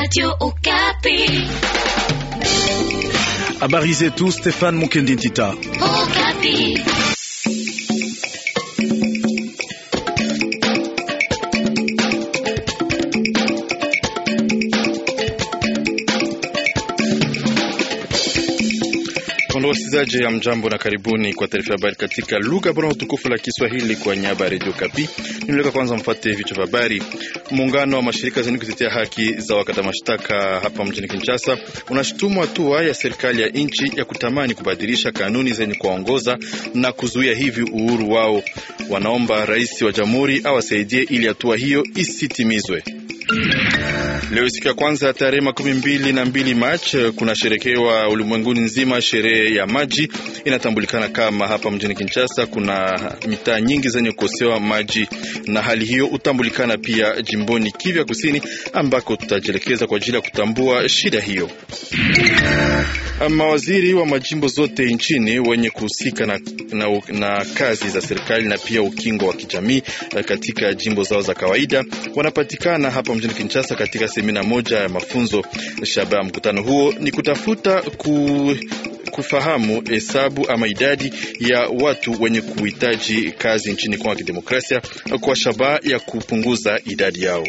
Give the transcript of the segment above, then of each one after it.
Radio Okapi. Habari zetu Stefan Mukendi Ntita. Okapi. Wasikilizaji ya mjambo na karibuni kwa taarifa ya habari katika lugha bora utukufu la Kiswahili kwa nyaba ya redio Kapi. Nimleka kwanza mfate vichwa vya habari. Muungano wa mashirika zenye kutetea haki za wakata mashtaka hapa mjini Kinshasa unashutumu hatua ya serikali ya nchi ya kutamani kubadilisha kanuni zenye kuwaongoza na kuzuia hivi uhuru wao. Wanaomba rais wa jamhuri awasaidie ili hatua hiyo isitimizwe. Leo siku ya kwanza tarehe makumi mbili na mbili Machi kuna sherekewa ulimwenguni nzima sherehe ya maji inatambulikana kama hapa mjini Kinshasa kuna mitaa nyingi zenye kukosewa maji, na hali hiyo hutambulikana pia jimboni Kivu Kusini ambako tutajielekeza kwa ajili ya kutambua shida hiyo. Mawaziri wa majimbo zote nchini wenye kuhusika na, na, na kazi za serikali na pia ukingo wa kijamii katika jimbo zao za kawaida wanapatikana hapa mjini Kinshasa katika semina moja ya mafunzo. Shabaha ya mkutano huo ni kutafuta ku kufahamu hesabu ama idadi ya watu wenye kuhitaji kazi nchini Kongo ya Kidemokrasia kwa shabaha ya kupunguza idadi yao.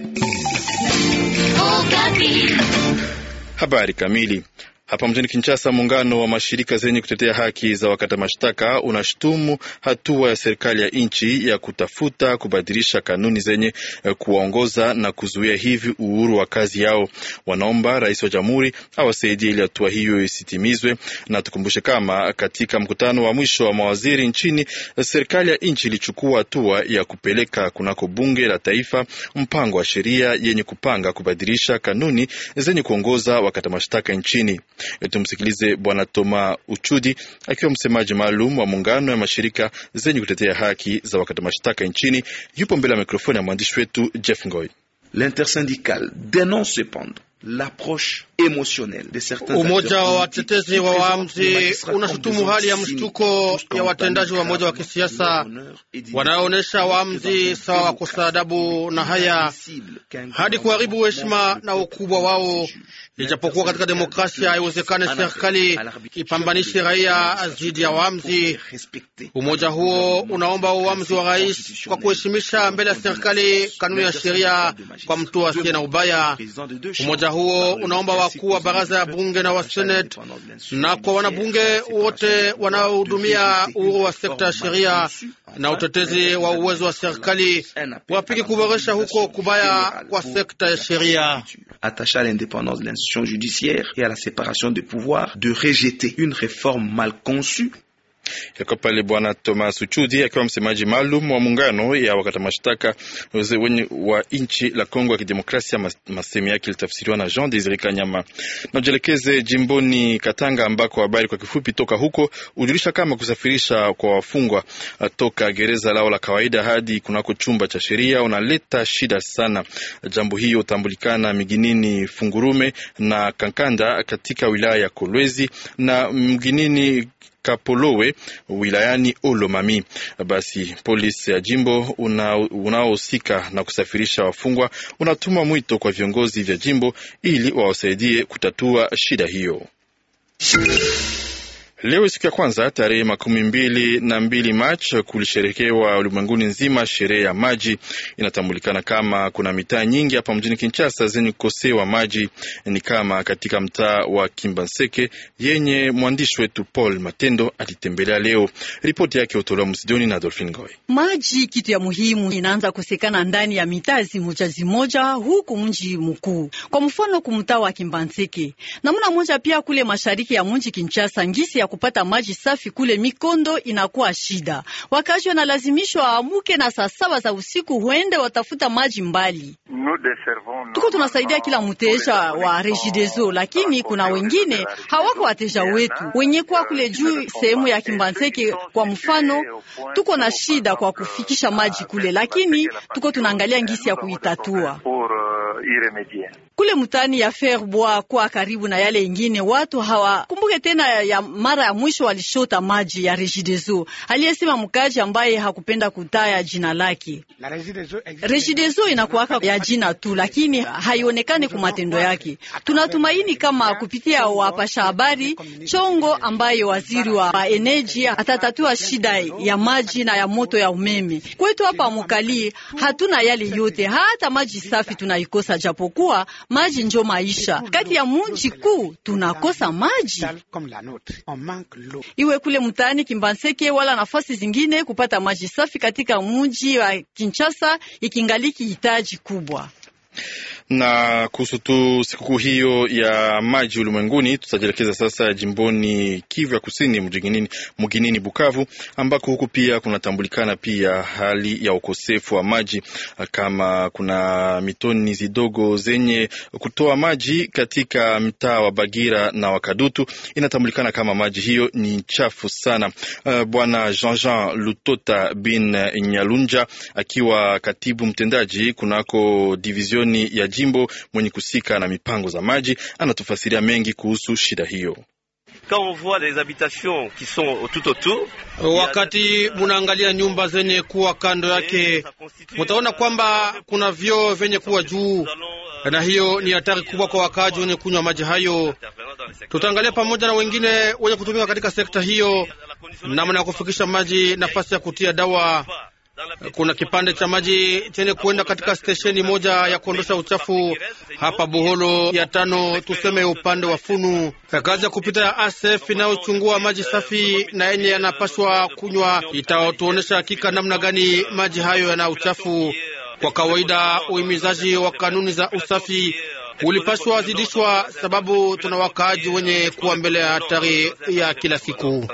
Habari kamili hapa mjini Kinshasa, muungano wa mashirika zenye kutetea haki za wakata mashtaka unashutumu hatua ya serikali ya nchi ya kutafuta kubadilisha kanuni zenye kuwaongoza na kuzuia hivi uhuru wa kazi yao. Wanaomba rais wa jamhuri awasaidie ili hatua hiyo isitimizwe. Na tukumbushe kama katika mkutano wa mwisho wa mawaziri nchini, serikali ya nchi ilichukua hatua ya kupeleka kunako bunge la taifa mpango wa sheria yenye kupanga kubadilisha kanuni zenye kuongoza wakata mashtaka nchini. Tumsikilize Bwana Toma Uchudi akiwa msemaji maalum wa muungano ya mashirika zenye kutetea haki za wakata mashtaka nchini. Yupo mbele ya mikrofoni ya mwandishi wetu Jeff Ngoy. L'intersyndicale dénonce cependant l'approche émotionnelle de certains Umoja wa watetezi wa waamzi unashutumu hali ya mshtuko ya watendaji wa moja wa kisiasa wanaoonyesha waamzi sawa wakosa adabu na haya hadi kuharibu heshima na ukubwa wao. Ijapokuwa katika demokrasia haiwezekane serikali ipambanishe raia dhidi ya waamzi. Umoja huo unaomba uamuzi wa rais kwa kuheshimisha mbele ya serikali kanuni ya sheria kwa mtu asiye na ubaya. Umoja huo unaomba wakuu wa baraza ya bunge na wa seneti na kwa wanabunge wote wanaohudumia uhuru wa sekta ya sheria na utetezi wa uwezo wa serikali wapige kuboresha huko kubaya kwa sekta ya sheria attaché à l'indépendance de l'institution judiciaire et à la séparation des pouvoirs, de rejeter une réforme mal conçue Yako pale Bwana Thomas Uchudi akiwa msemaji maalum wa muungano ya wakata mashtaka wenye wa nchi la Kongo ya Kidemokrasia. Masemi yake ilitafsiriwa na Jean Desire Kanyama. Na ujelekeze jimboni Katanga ambako habari kwa kifupi toka huko ujulisha kama kusafirisha kwa wafungwa toka gereza lao la kawaida hadi kunako chumba cha sheria unaleta shida sana. Jambo hiyo utambulikana miginini Fungurume na Kankanda katika wilaya ya Kolwezi na mginini Kapolowe wilayani Olomami. Basi polisi ya jimbo unaohusika una na kusafirisha wafungwa unatuma mwito kwa viongozi vya jimbo ili wawasaidie kutatua shida hiyo. Leo siku ya kwanza tarehe makumi mbili na mbili Machi kulisherekewa ulimwenguni nzima sherehe ya maji. Inatambulikana kama kuna mitaa nyingi hapa mjini Kinshasa zenye kukosewa maji, ni kama katika mtaa wa Kimbanseke yenye mwandishi wetu Paul Matendo alitembelea leo. Ripoti yake utolewa Msidoni na Dolphin Goy. Maji kitu ya muhimu inaanza kosekana ndani ya mitaa zimoja zimoja huku mji mkuu, kwa mfano kumtaa wa Kimbanseke, namna moja pia kule mashariki ya mji Kinshasa ngisi ya kupata maji safi kule Mikondo inakuwa shida. Wakazi wanalazimishwa waamuke na saa saba za usiku huende watafuta maji mbali. Tuko tunasaidia kila mteja wa Regideso, lakini kuna wengine hawako wateja wetu wenye kwa kule juu sehemu ya Kimbanseke. Kwa mfano, tuko na shida kwa kufikisha maji kule, lakini tuko tunaangalia ngisi ya kuitatua. kule mtani ya Ferbwa kwa karibu na yale ingine, watu hawakumbuke tena ya mara ya mwisho walishota maji ya Regideso. Aliyesema mkaji ambaye hakupenda kutaya jina lake. Regideso inakuwaka ya jina tu, lakini haionekani kwa matendo yake. Tunatumaini kama kupitia wapasha habari chongo ambaye waziri wa energy atatatua shida ya maji na ya moto ya umeme kwetu hapa Mukali. Hatuna yale yote, hata maji safi tunaikosa, japokuwa maji njo maisha. Kati ya munji kuu tunakosa maji, iwe kule mtaani Kimbanseke wala nafasi zingine. Kupata maji safi katika munji wa Kinshasa ikingaliki hitaji kubwa na kuhusu tu sikukuu hiyo ya maji ulimwenguni, tutajielekeza sasa jimboni Kivu ya Kusini, mjinini mginini Bukavu, ambako huku pia kunatambulikana pia hali ya ukosefu wa maji, kama kuna mitoni zidogo zenye kutoa maji katika mtaa wa Bagira na Wakadutu. Inatambulikana kama maji hiyo ni chafu sana. Uh, Bwana Jean Jean Lutota bin Nyalunja akiwa katibu mtendaji kunako divizioni ya jimbo mwenye kusika na mipango za maji anatufasiria mengi kuhusu shida hiyo. Wakati munaangalia nyumba zenye kuwa kando yake, mutaona kwamba kuna vyoo vyenye kuwa juu, na hiyo ni hatari kubwa kwa wakaaji wenye kunywa maji hayo. Tutaangalia pamoja na wengine wenye kutumika katika sekta hiyo namna ya kufikisha maji, nafasi ya kutia dawa kuna kipande cha maji chenye kuenda katika stesheni moja ya kuondosha uchafu hapa Buholo ya tano, tuseme upande wa Funu. Kazi ya kupita ya ASF inayochungua maji safi na yenye yanapashwa kunywa itatuonesha hakika namna gani maji hayo yana uchafu. Kwa kawaida, uhimizaji wa kanuni za usafi ulipashwa zidishwa, sababu tuna wakaaji wenye kuwa mbele ya hatari ya kila siku.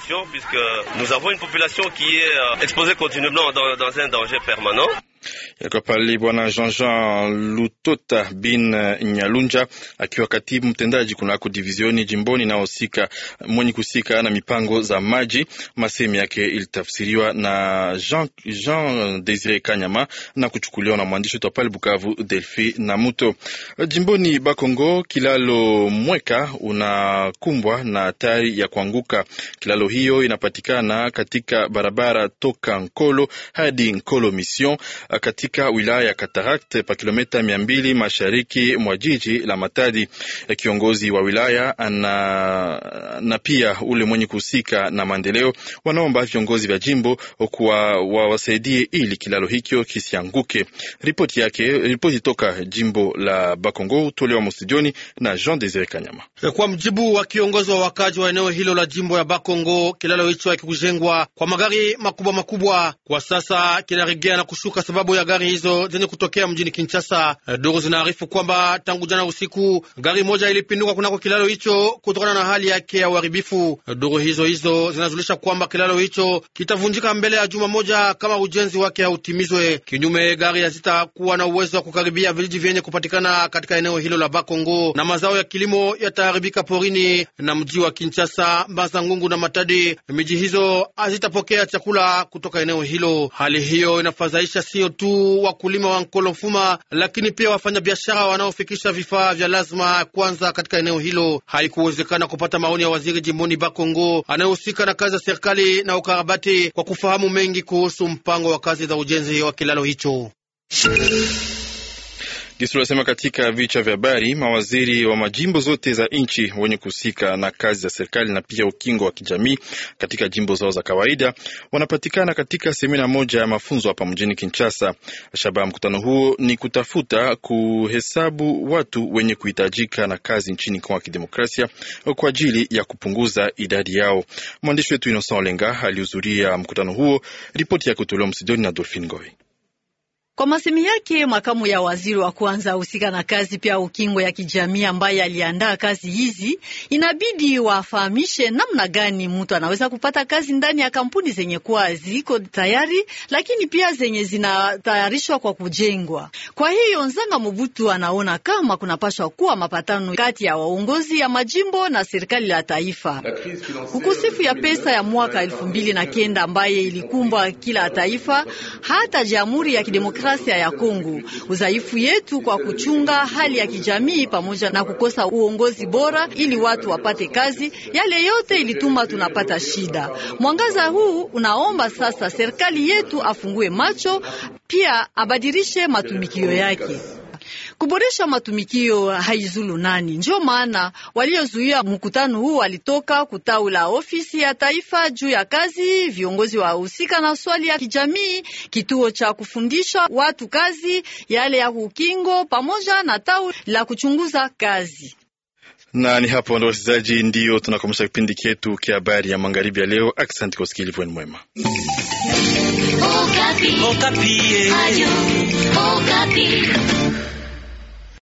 Yako pale Bwana Jean Jean Lutota bin Nyalunja akiwa katibu mtendaji kunako divizioni jimboni naosika mwenye kusika na mipango za maji. Masemi yake ilitafsiriwa na Jean, Jean Desire Kanyama na kuchukuliwa na mwandishi wetu pale Bukavu Delphi na Muto. Jimboni Bakongo, kilalo Mweka unakumbwa na hatari ya kuanguka. Kilalo hiyo inapatikana katika barabara toka Nkolo hadi Nkolo Mission katika wilaya ya Katarakt pa kilomita mia mbili mashariki mwa jiji la Matadi. Kiongozi wa wilaya ana, na pia ule mwenye kuhusika na maendeleo wanaomba viongozi vya jimbo kuwa wawasaidie ili kilalo hicho kisianguke. Ripoti yake ripoti toka jimbo la Bakongo tolewa mosijoni na Jean Desire Kanyama. Kwa mjibu wa kiongozi wa wakaji wa eneo hilo la jimbo ya Bakongo, kilalo hicho hakikujengwa kwa magari makubwa makubwa. Kwa sasa kinaregea na kushuka sababu ya gari hizo zenye kutokea mjini Kinshasa. Duru zinaarifu kwamba tangu jana usiku gari moja ilipinduka kunako kilalo hicho kutokana na hali yake ya uharibifu. Duru hizo hizo zinazulisha kwamba kilalo hicho kitavunjika mbele ya juma moja kama ujenzi wake hautimizwe. Kinyume, gari hazitakuwa na uwezo wa kukaribia vijiji vyenye kupatikana katika eneo hilo la Bakongo, na mazao ya kilimo yataharibika porini na mji wa Kinshasa, Mbazangungu na Matadi. Miji hizo hazitapokea chakula kutoka eneo hilo. Hali hiyo inafadhaisha sio tu wakulima wa Nkolofuma, lakini pia wafanya biashara wanaofikisha vifaa vya lazima kwanza katika eneo hilo. Haikuwezekana kupata maoni ya waziri jimboni Bakongo anayehusika na kazi za serikali na ukarabati kwa kufahamu mengi kuhusu mpango wa kazi za ujenzi wa kilalo hicho. Gisi tunasema katika vichwa vya habari, mawaziri wa majimbo zote za nchi wenye kuhusika na kazi za serikali na pia ukingo wa kijamii katika jimbo zao za kawaida wanapatikana katika semina moja ya mafunzo hapa mjini Kinshasa. Shabaha mkutano huo ni kutafuta kuhesabu watu wenye kuhitajika na kazi nchini Kongo ya Kidemokrasia kwa ajili ya kupunguza idadi yao. Mwandishi wetu Innocent Olenga alihudhuria mkutano huo. Ripoti yake kutolewa Msidoni na Dolphin Goy. Kwa masemi yake makamu ya waziri wa kwanza husika na kazi pia ukingo ya kijamii ambaye aliandaa kazi hizi, inabidi wafahamishe namna gani mtu anaweza kupata kazi ndani ya kampuni zenye kuwa ziko tayari, lakini pia zenye zinatayarishwa kwa kujengwa. Kwa hiyo Nzanga Mobutu anaona kama kunapashwa kuwa mapatano kati ya waongozi ya majimbo na serikali la taifa. Ukosefu ya pesa ya mwaka elfu mbili na kenda ambaye ilikumbwa kila taifa, hata Jamhuri ya Kidemokrasia Kidemokrasia ya Kongo, udhaifu yetu kwa kuchunga hali ya kijamii pamoja na kukosa uongozi bora ili watu wapate kazi, yale yote ilituma tunapata shida. Mwangaza huu unaomba sasa serikali yetu afungue macho, pia abadilishe matumikio yake. Kuboresha matumikio haizulu nani. Ndio maana waliozuia mkutano huu walitoka kutawi la ofisi ya taifa juu ya kazi, viongozi wa husika na swali ya kijamii, kituo cha kufundisha watu kazi, yale ya ukingo, pamoja na tawi la kuchunguza kazi na ni hapo ndo wasikilizaji, ndio tunakomesha kipindi chetu kia habari ya magharibi ya leo. Asante kwa usikilivu wenu mwema. Okapi. Okapi. Ayo, Okapi.